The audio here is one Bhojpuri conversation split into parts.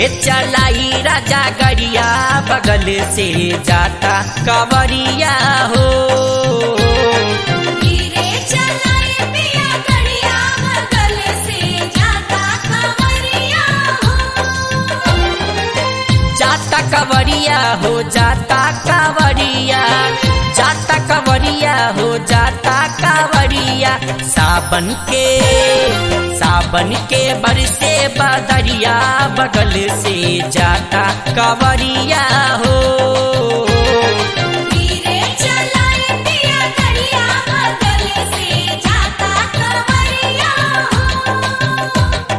चलाई राजा गरिया बगल से जाता कवरिया हो धीरे चलाए पिया गड़िया बगल से जाता खबरिया हो जाता कवरिया हो जाता कावरिया जाता कवरिया हो जाता कावरिया सावन के सावन के बरसे बदरिया बगल से जाता कवरिया हो धीरे चलाए पिया गड़िया बगल से जाता खबरिया हो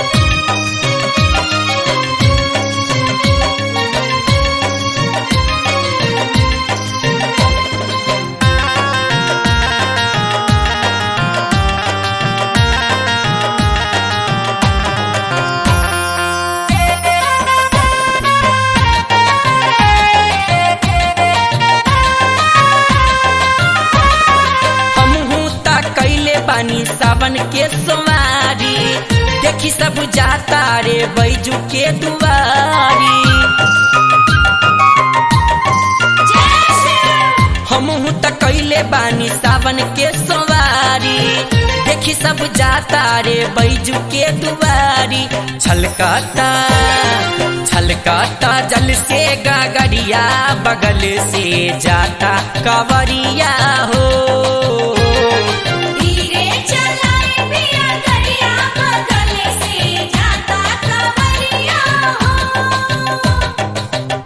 हमहू त कैले बानी सावन के सोमारी देखी सब जाता रे बैजू के दुआरी हमहू त कैले बानी सावन के सोमारी देखी सब जाता रे बैजू के दुआरी छलकाता छलकाता जल से गागरिया बगल से जाता कवरिया हो धीरे चलाए पिया गड़िया बगल से जाता खबरिया हो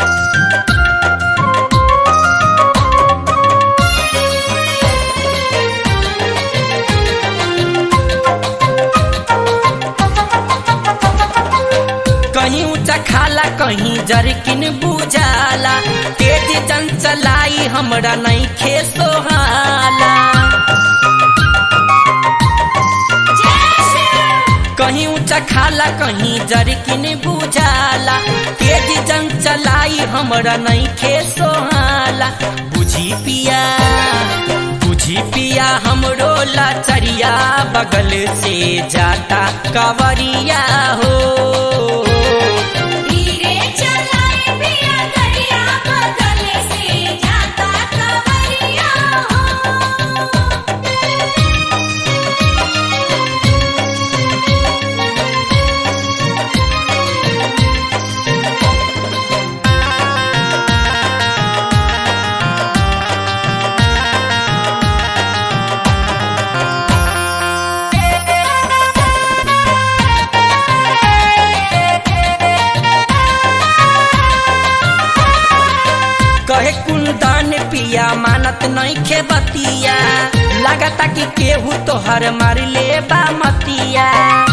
कहीं ऊंचा खाला कहीं जरकिन बुझाला तेज जन चलाई हमरा नहीं खे सोहाला कहीं ऊंचा खाला कहीं जरकिन बुझाला तेज जन चलाई हमरा नहीं खे सोहाला बुझी पिया बुझी पिया हमरो लाचरिया बगल से जाता कवरिया हो धीरे चलाए पिया गड़िया बगल से जाता खबरिया हो कहे कुंदन पिया मानत नहीं खे बतिया लगता कि केहू तोहर मार ले बा मतिया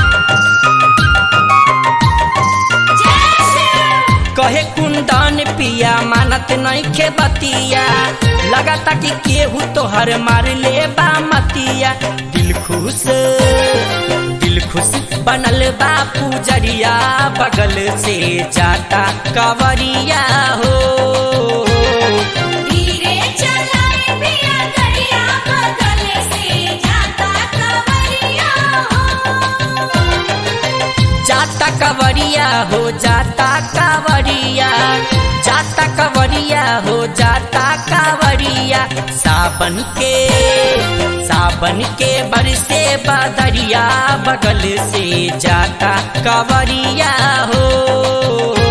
कहे कुंदन पिया मानत नहीं खे बतिया लगता कि केहू तोहर मार ले बा मतिया दिल खुश दिल खुश बनल बा पूजरिया बगल से जाता कवरिया हो धीरे चलाए पिया गड़िया बगल से जाता खबरिया हो जाता कवरिया हो जाता कावरिया जाता कवरिया हो जाता कावरिया सावन के सावन के बरसे बदरिया बगल से जाता कवरिया हो